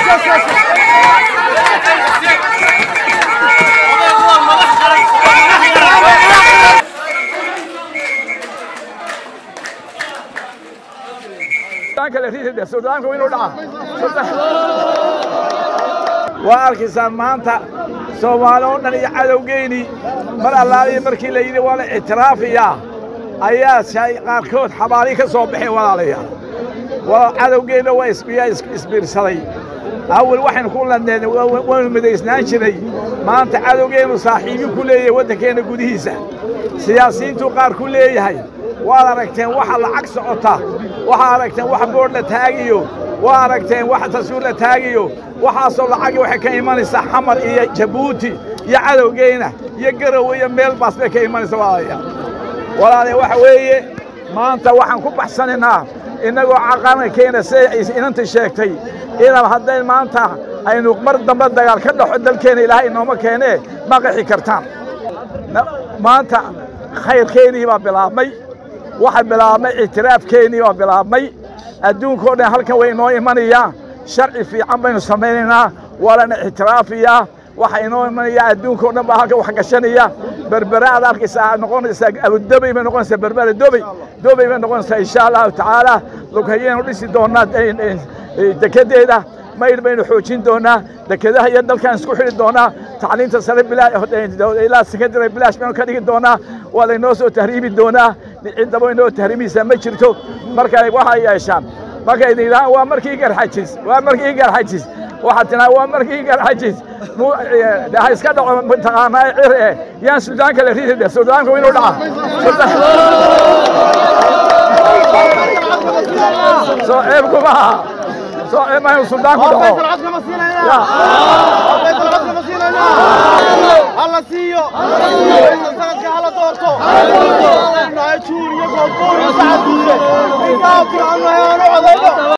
waa arkaysaan maanta soomaali oo dhan iyo cadowgeyni mar allaaliya markii la yidhi waa la ictiraafiyaa ayaa shay qaarkood xabaali ka soo baxeen walaalayaal waa cadowgeenna waa isbiyaa isbiirsaday awal waxaynu ku ladneen waynu midaysnaan jiray maanta cadowgeennu saaxiibin ku leeyahay waddankeenna gudihiisa siyaasiyiintuu qaar ku leeyahay waad aragteen waxa lacag socota waxaad aragteen wax boodh la taagiyo waa aragteen wax taswiir la taagiyo waxaasoo lacagi waxay ka imanaysaa xamar iyo jabuuti iyo cadowgeyna iyo garowe iyo meel baas bay ka imanaysa walaalayaal walaalayaa waxa weeye maanta waxaan ku baxsanaynaa innagoo caqarankeena siday inantii sheegtay inaan hadday maanta aynu mar dambe dagaal ka dhaxo dalkeenna ilaahay inooma keenee ma qixi kartaan maanta khayrkeennii baa bilaabmay waxa bilaabmay ictiraafkeennii baa bilaabmay adduunkao dhan halkan way inoo imanayaa sharci fiican baynu samaynaynaa waa lana ictiraafiyaa waxa inoo imanayaa adduunkao dhan baa halkan wax gashanaya berbera aad arkaysaa noqonaysaa abudobey bay noqonaysaa berbera dobey dobey bay noqonaysaa insha allahu tacaala lughayaynu dhisi doonnaa dekedeeda mayr baynu xoojin doonnaa dekedaha iyo dalkaan isku xidhi doonnaa tacliinta sare ilaa sekondary bilaash baynu ka dhigi doonnaa waa laynoo soo tahriibi doonaa ciddaba inoo tahriimaysaa ma jirto marka waxay yeeshaan markay yidhahaan waa markii garxajis waa markii garxajis waxaad tidhahaan waa markii garxajis ha iska dhaco mataqaanaa cir eh yaan suudaanka la ridi dheh suudaanku inuu dhaca soo ceebku maaha soo ceeb ma inuu suudaanku dhaco hala siiyo sanadka hala doorto juur iyo goobgoor iyo sacad duule intaa fiican aanu codayno